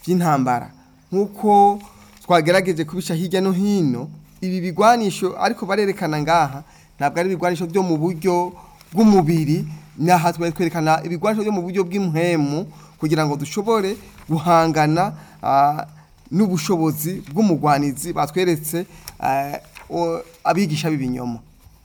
by'intambara nk'uko twagerageje kubisha hirya no hino ibi bigwanisho ariko barerekana ngaha ntabwo ari ibigwanisho byo mu buryo bw'umubiri naha twari twerekana ibigwanisho byo mu buryo bw'impwemu kugira ngo dushobore guhangana ah, n'ubushobozi bw'umugwanizi batweretse eh, o- abigisha b'ibinyoma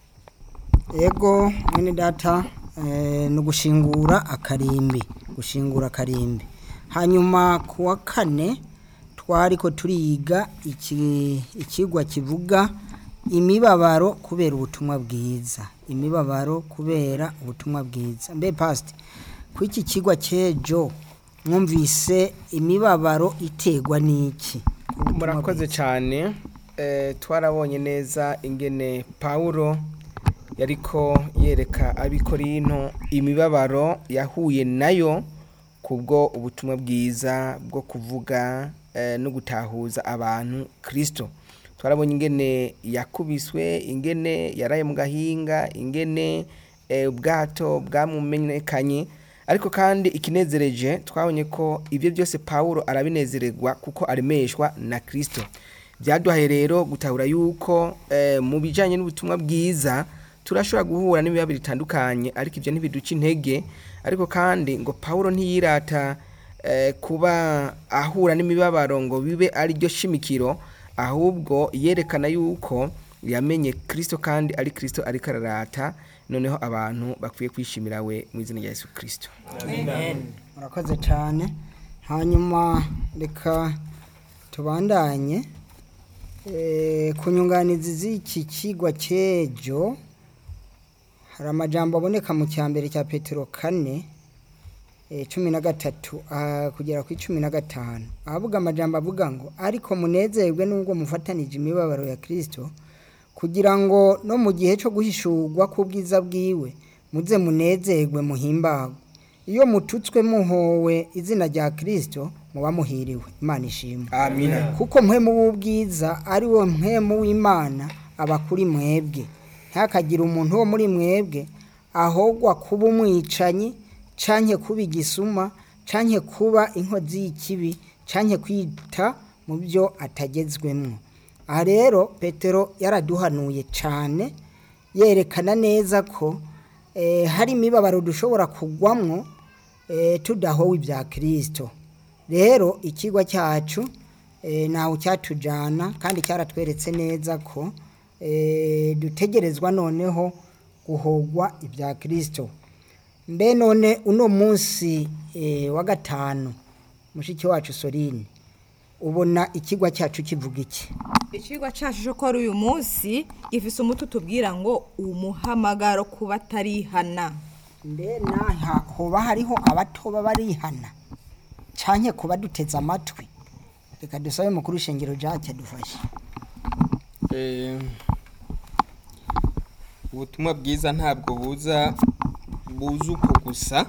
ego mwene data eh, ni ugushingura akarimbi gushingura akarimbi hanyuma ku wa kane twari ko turiga iki- ikigwa kivuga imibabaro kubera ubutumwa bwiza imibabaro kubera ubutumwa bwiza mbe pasite ku iki kigwa cy'ejo mwumvise imibabaro iterwa n'iki murakoze cyane Eh, twarabonye neza ingene pawulo yariko yereka abikorino imibabaro yahuye nayo kubwo ubutumwa bwiza bwo kuvuga eh, no gutahuza abantu kirisito twarabonye ingene yakubiswe ingene yaraye mu gahinga ingene eh, ubwato bwamumenyekanye ariko kandi ikinezereje twabonye ko ibyo byose pawulo arabinezererwa kuko aremeshwa na kirisito byaduhaye rero gutahura yuko eh, mu bijyanye n'ubutumwa bwiza turashobora guhura n'ibibazo bitandukanye ariko ibyo ntibiduca intege ariko kandi ngo pawulo ntiyirata eh, kuba ahura n'imibabaro ngo bibe ari ryo shimikiro ahubwo yerekana yuko yamenye kirisito kandi ari kirisito ariko ararata noneho abantu bakwiye kwishimira we mu izina rya yesu kirisito murakoze cyane hanyuma reka tubandanye Eh, ku nyunganizi z'iki kigwa cy'ejo hari amajambo aboneka mu cya mbere cya petero kane eh, cumi na gatatu ah, kugera ku cumi na gatanu ahavuga amajambo avuga ngo ariko munezerwe n'ubwo mufatanije imibabaro ya kirisito kugira ngo no mu gihe cyo guhishurwa k'ubwiza bwiwe muze munezerwe muhimbagwe iyo mututswe muhowe izina rya kirisito muba muhiriwe imana ishimwe amina kuko mpwemu w'ubwiza ari wo mpwemu w'imana aba kuri mwebwe ntihakagire umuntu wo muri mwebwe ahogwa kuba umwicanyi canke kuba igisuma canke kuba inkozi y'ikibi canke kwita mu byo atagezwemwo aha rero petero yaraduhanuye cyane yerekana neza ko eh, hari imibabaro dushobora kugwamwo eh, tudahowe ibya kirisito rero ikigwa cyacu eh, ntawe cyatujyana kandi cyaratweretse neza ko eh, dutegerezwa noneho guhogwa ibya kirisito mbe none uno munsi eh, wa gatanu mushiki wacu sorine ubona ikigwa cyacu kivuga iki Icigwa cacu cyo kora uyu munsi gifise umuti utubwira ngo umuhamagaro kuba atarihana mbe naha hoba hariho abatoba barihana canke kuba duteze amatwi reka dusabe mukuru shengero jacye adufashe Eh, ubutumwa bwiza ntabwo buza buza uko gusa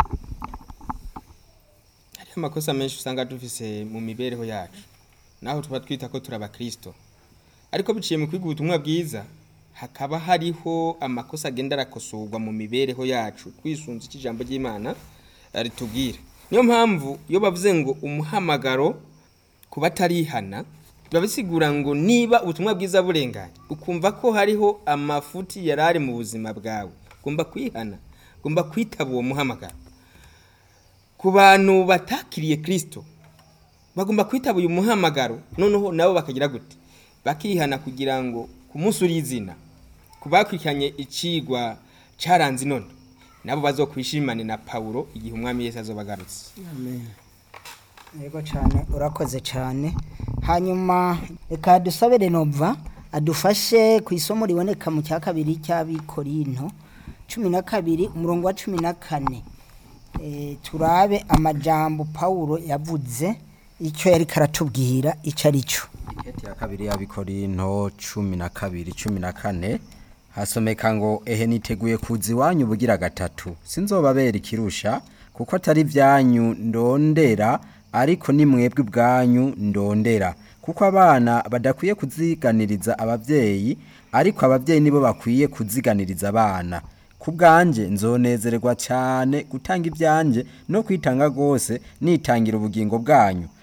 hariho amakosa menshi usanga dufise mu mibereho yacu naho tuba twita ko turi abakristo ariko biciye mu kwiga ubutumwa bwiza hakaba hariho amakosa agenda arakosorwa mu mibereho yacu twisunze icyo ijambo ry'imana eh, ritubwira niyo mpamvu iyo bavuze ngo umuhamagaro kuba atarihana biba bisigura ngo niba ubutumwa bwiza burenganye ukumva ko hariho amafuti yari ari mu buzima bwawe ugomba kwihana ugomba kwitaba uwo muhamagaro ku bantu batakiriye kirisito bagomba kwitaba uyu muhamagaro noneho nabo bakagira gute bakihana kugira ngo ku munsi uri izina ku bakurikiranye icigwa cyaranze none nabo bazokwishimane na pawulo igihe umwami yesu azoba agarutse yego cyane urakoze cyane hanyuma reka dusabe renova adufashe ku isomo riboneka mu cya kabiri cy'abikorinto cumi na kabiri umurongo wa cumi na kane Eh, turabe amajambo pawulo yavuze icyo yari karatubwira icyo ari cyo Iketi ya kabiri y'abikorinto cumi na kabiri cumi na kane hasomeka ngo ehe niteguye kuza iwanyu bugira gatatu sinzobabera ikirusha kuko atari ibyanyu ndondera ariko ni mwebwe ubwanyu ndondera kuko abana badakwiye kuziganiriza ababyeyi ariko ababyeyi nibo bakwiye kuziganiriza abana ku bwanjye nzonezererwa cyane gutanga ibyanjye no kwitanga rwose nitangira ubugingo bwanyu